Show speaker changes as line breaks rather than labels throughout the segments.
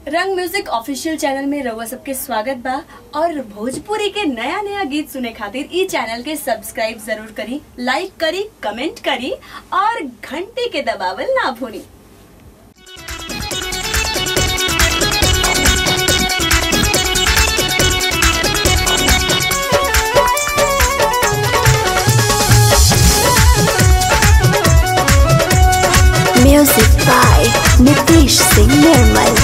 रंग music official channel में रउआ सबके स्वागत बा और भोजपुरी के नया नया गीत सुने खातिर ई चैनल के सब्सक्राइब जरूर करी लाइक करी कमेंट करी और घंटी के दबावल ना भूली
Music by Nitish Singh Nirmal.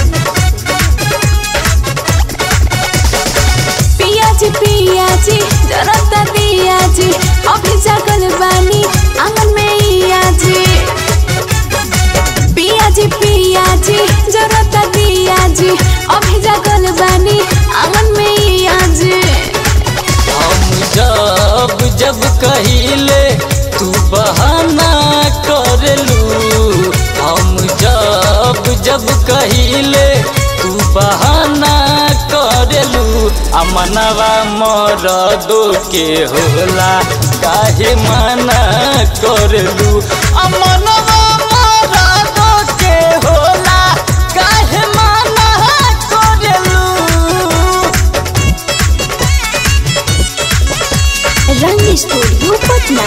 पियाजी पियाजी जरता दियाजी अभी जागल बानी आंगन में इयाजी पियाजी पियाजी जरता दियाजी अभी जागल बानी आंगन में इयाजी
हम जब जब कहिले तू बहाना करलू हम जब जब कहिले तू बहाना करलू अमनवा मरदो के होला काहे मना करलू अमनवा मरदो के होला काहे मना करलू
रंग स्टूडियो पटना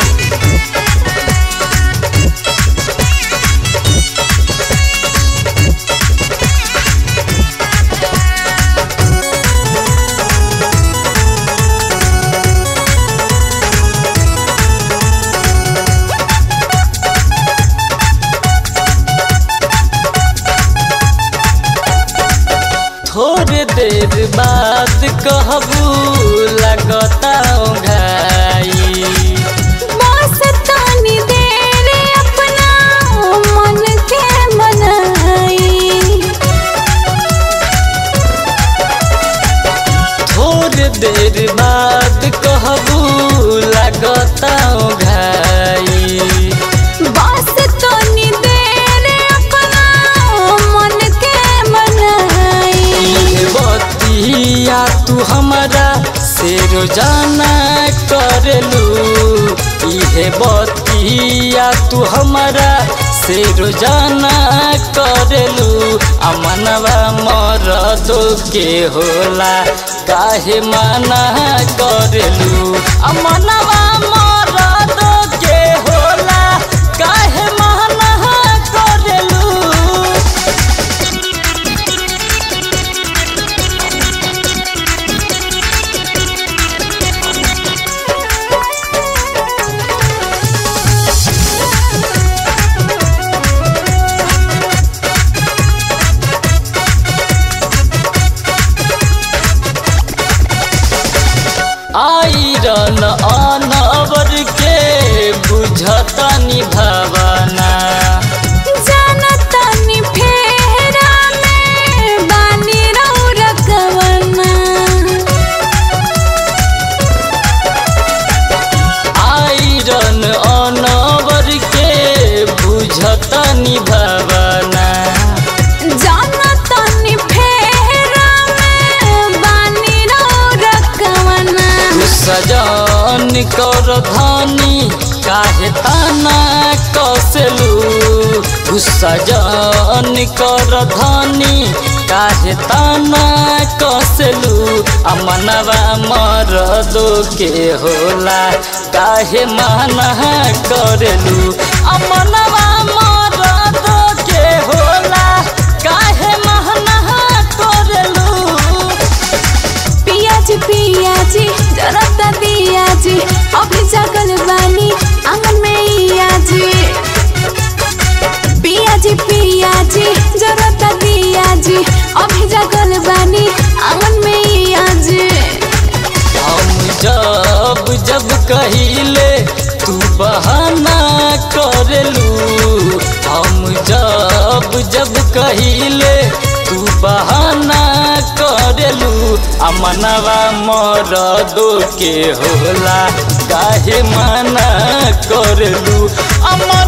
थोड़े देर बाद कहबू लगता घाई
बस तानी देर अपना मन के मनाई
थोड़े देर बाद कहबू लगता घाई
बस तानी देर अपना मन के मनाई
इहे बतिया तू हमारा से रोजाना करलू इहे बतिया तू हमारा से रोजाना करलू अमनवा मरदो के होला काहे मना करलू अमनवा मरदो के होला काहे मना करलू आयरन अनवर के बुझता निभावना
जानतानी फेरा में बानी रहू रकवना
आयरन अनवर के बुझता निभावना
जानतानी फेरा में बानी रहू रकवना
सजन कर धानी काहे ताना कसलू सजन कर धानी काहे ताना कसलू अमनवा मरदो के होला काहे माना करलू अमनवा मरदो के होला काहे माना करलू
पियाजी पियाजी जरता दियाजी अभी जागल बानी आंगन में इयाजी पियाजी पियाजी जरता दियाजी अभी जागल बानी आंगन में इयाजी
हम जब जब कहिले तू बहाना करलू हम जब जब कहिले तू बहाना करलू अमनवा मरदो के होला काहे मना करलू अमन